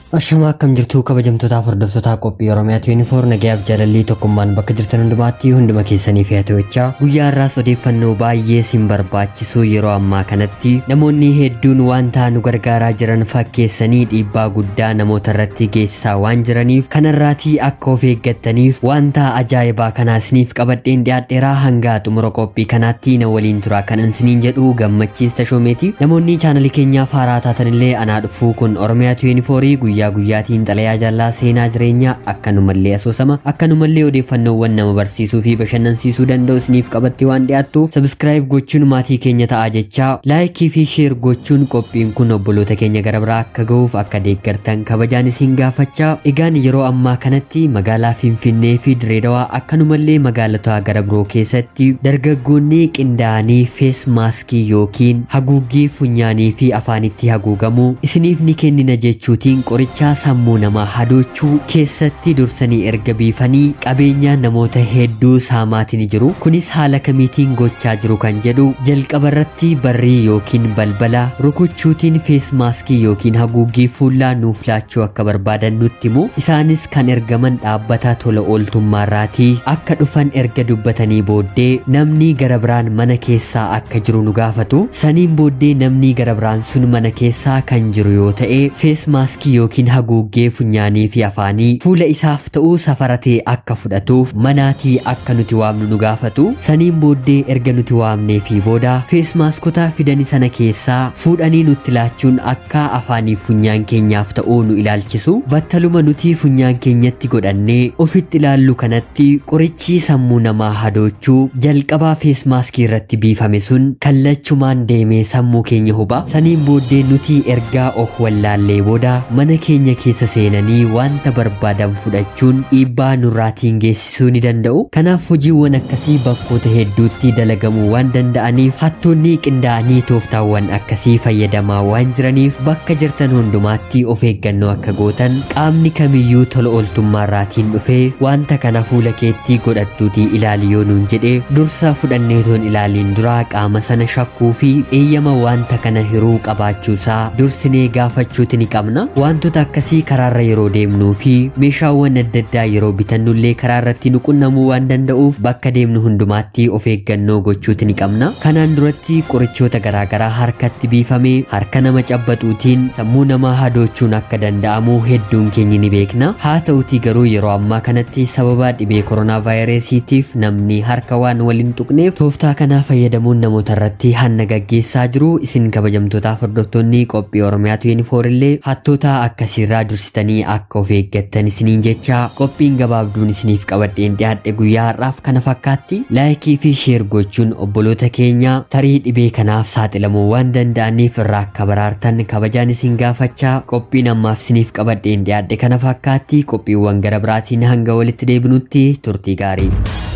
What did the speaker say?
Ashamaa akkam jirtu kabajamtootaaf hordoftoota qophii Oromiyaatu yuunifoor nagayaaf jaalallii tokkummaan bakka jirtan hundumaatti hunduma keessanii fi hatawachaa guyyaa har'aas odeeffannoo baay'ee sin barbaachisu yeroo ammaa kanatti namoonni hedduun wanta nu gargaaraa jiran fakkeessanii dhiibbaa guddaa namoota irratti geessisaa waan jiraniif kanarraatii akka of eeggattaniif wanta ajaa'ibaa kanaasniif qabadheen dhiyaadheeraa hanga xumura qophii kanaatti na waliin tura kanan siniin jedhu gammachiis tashoomeeti namoonni chaanalii keenyaaf haaraa taatanillee anaa dhufuu kun Oromiyaatu yuunifoorii guyyaa guyyaa guyyaatiin xalayaa jaallaa seenaa jireenyaa akkanumallee asoosama akkanumallee odeeffannoowwan nama barsiisuu fi bashannansiisuu danda'u isiniif qabattee waan dhiyaattu sabskiraayib gochuun maatii keenya ta'a jechaa laayikii fi sheer gochuun qophiin kun obboloota keenya gara biraa akka ga'uuf akka deeggartan kabajaan isin gaafachaa egaan yeroo ammaa kanatti magaalaa finfinnee fi direedawaa akkanumallee magaalota gara biroo keessatti dargaggoonni qindaa'anii fees maaskii yookiin haguuggii funyaanii fi afaanitti haguugamu isiniif ni kennina jechuutiin qoricha qorichaa sammuu namaa hadoochuu keessatti dursanii erga biifanii qabeenya namoota hedduu saamaatiin jiru kunis haala kamiitiin gochaa jiru kan jedhu jalqaba irratti barrii yookiin balbala rukuchuutiin fees maaskii yookiin haguuggii fuullaa nuuf laachuu akka barbaadan nutti himu isaanis kan ergaman dhaabbata tola ooltummaarraatii akka dhufan erga dubbatanii booddee namni gara biraan mana keessaa akka jiru nu gaafatu saniin booddee namni gara biraan sun mana keessaa kan jiru yoo ta'e fees maaskii yookiin haguuggee funyaanii fi afaanii fuula isaaf ta'uu safaratee akka fudhatuuf manaatii akka nuti waamnu nu gaafatu saniin booddee erga nuti waamnee fi booda fees maaskota fidanii sana keessaa fuudhanii nutti laachuun akka afaanii funyaan keenyaaf ta'uu nu ilaalchisu battaluma nuti funyaan keenyatti godhannee ofitti ilaallu kanatti qorichi sammuu namaa hadoochuu jalqabaa fees maaskii irratti biifame sun kallachumaan deemee sammuu keenya huba saniin booddee nuti ergaa of wallaallee booda mana keenya keessa seenanii wanta barbaadan fudhachuun dhiibbaa nurraatiin geessisuu ni danda'u kanaaf hojiiwwan akkasii bakkoota hedduutti dalagamuu waan danda'aniif hattoonni qindaa'anii tooftaawwan akkasii fayyadamaa waan jiraniif bakka jirtan hundumaatti of eeggannoo akka gootan qaamni kamiyyuu tola ooltummaarraatiin dhufee wanta kana fuula keetti godhattuutii ilaali yoo nuun jedhe dursa fudhanneetoon ilaaliin duraa qaama sana shakkuu fi eeyyama wanta kana hiruu qabaachuusaa dursinee gaafachuuti ni qabna wantoota akkasii karaarra yeroo deemnuu fi meeshaawwan adda addaa yeroo bitannullee karaa irratti nu qunnamuu waan danda'uuf bakka deemnu hundumaatti of eeggannoo gochuuti ni qabna kanaan duratti qorichoota garaagaraa harkatti biifame harka nama cabbaxuutiin sammuu namaa hadoochuun akka danda'amu hedduun keenya ni beekna haa ta'utii garuu yeroo ammaa kanatti sababa dhibee koronaa vaayirasiitiif namni harka waan waliin tuqneef tooftaa kanaa fayyadamuun namoota irratti hanna gaggeessaa jiru isin kabajamtootaaf hordoftoonni qophii oromiyaatu yuunifoorillee hattoota akkasiirraa dursitanii akka of eeggattan isiniin jecha qophiin gabaabduun isiniif qabadheen dhiyaadhe guyyaa har'aaf kana fakkaatti laayikii fi sheer gochuun obboloota keenya tarii dhibee kanaaf saaxilamuu waan danda'aniif irraa akka baraartan kabajaan isin gaafachaa qophiin ammaaf isiniif qabadheen dhiyaadhe kana fakkaatti qophiiwwan gara biraatiin hanga walitti deebinutti turtii gaarii.